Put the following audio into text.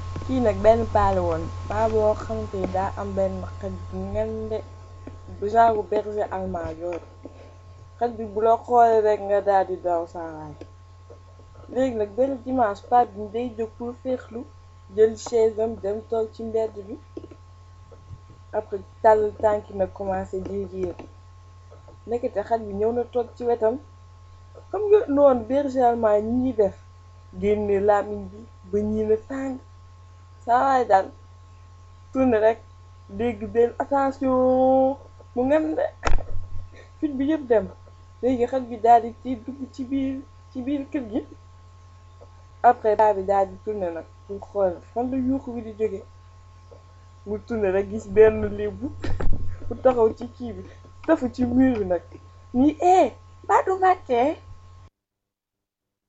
kii nag benn paa la woon paa boo xamante ni daa am benn xaj bu ngande bu genre berger allemand yooyu xaj bi bu la xoolee rek nga daal di daw saawaay léegi nag benn dimanche paa bi day jóg pour féexlu jël chaise am dem toog ci mbedd bi après tàll tànki nag commencé di riir nekkete xaj bi ñëw na toog ci wetam comme nga noonu berger allemand ñi ñuy def génne làmmiñ bi ba ñi na tàng saawaay daal tourné rek dégg benn attention mu ngeen de fit bi yëpp dem léegi xaj bi daal di ci dugg ci biir ci biir kër gi après paa bi daal di tourné nag pour xool fan la yuuxu bi di jóge mu tourné rek gis benn lébu bu taxaw ci kii bi tafu ci mur bi nag nii eh baa du màttee